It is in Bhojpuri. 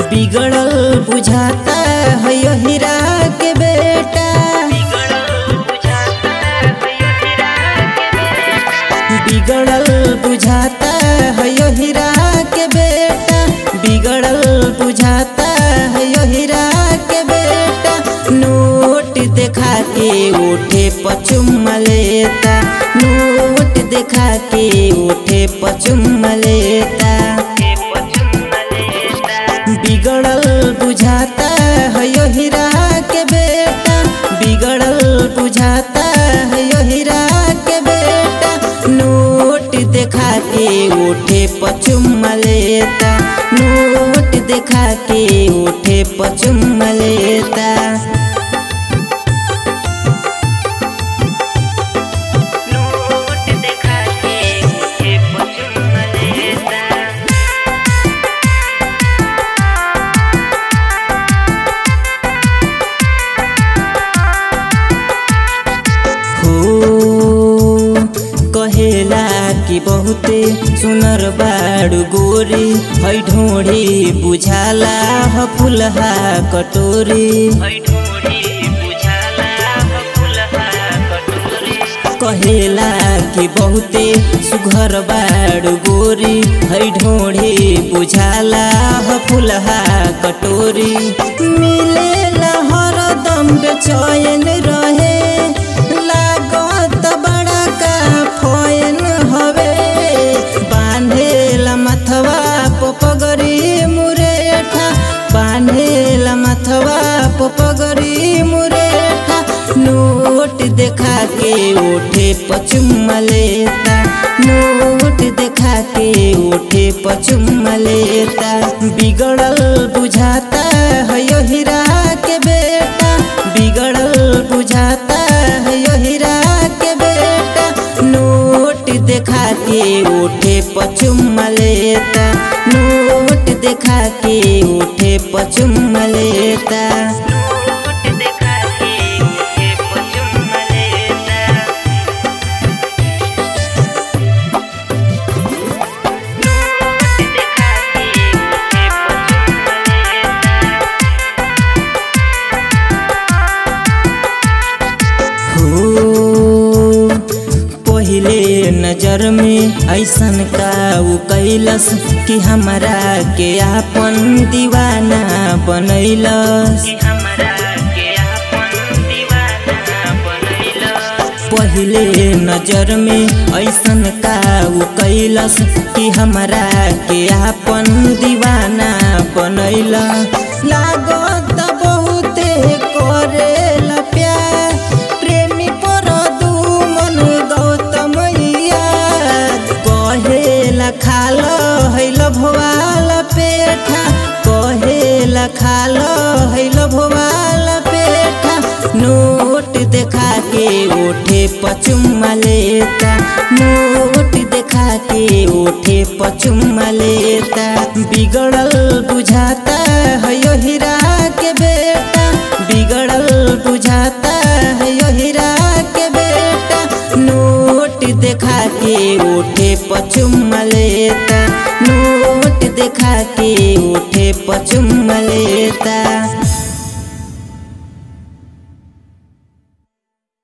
बिगड़ल बुझाता है यो हीरा के बेटा बिगड़ल बुझाता है यो हीरा के बेटा बिगड़ल बुझाता है यो हीरा के बेटा नोट देखा के उठे पचुम लेता नोट देखा के उठे पचुम लेता बिगड़ल बुझाता है यो हीरा के बेटा बिगड़ल बुझाता है यो हीरा के बेटा नोट देखा के उठे पचुम लेता नोट देखा के उठे पचुम लेता नोट देखा के मुझे पचुम लेता हो कहेला कि बहुते सुनर बाडु गोरी है ढोडी बुझाला ह फुलहा कटोरी ढोड़ी बुझाला फुलहा कटोरी कहेला कि बहुते सुघर बाडु गोरी है ढोडी बुझाला ह फुलहा कटोरी मिलेला हरदम बेचैन रहे लागत बड़ा का फैन हवे बांधेला मथवा पोपगरी मुरेठा बांधेला मथवा पोपगरी मुरेठा नोट देखा के उठे पचुम लेता नोट देखा के उठे पचुम लेता बिगड़ल बुझाता है यो हीरा के बेटा बिगड़ल बुझाता है यो हीरा के बेटा नोट देखा के उठे पचुम लेता नोट देखा के उठे पचुम लेता नोट देखा के मुझे पचुम लेता नोट देखा के मुझे पचुम लेता हो पहिले नजर में ऐसन का उ कैलस कि हमरा के आपन दीवाना बनैलस कि हमरा के अपन दीवाना बनैला पहिले नजर में ऐसन का उ कैलस कि हमरा के आपन दीवाना बनैला लागत बहुते करेला प्यार प्रेमी पर दुमन गौतमैया कहेला खाल हैल भोवाल पेठा कहेला खाल हैल भोवाल पेठा नोट देखा के उठे पचुम लेता नोट देखा के उठे पचुम लेता बिगड़ल बुझाता है यो हीरा के बेटा बिगड़ल बुझाता है यो हीरा के बेटा नोट देखा के उठे पचुम लेता नोट देखा के उठे पचुम लेता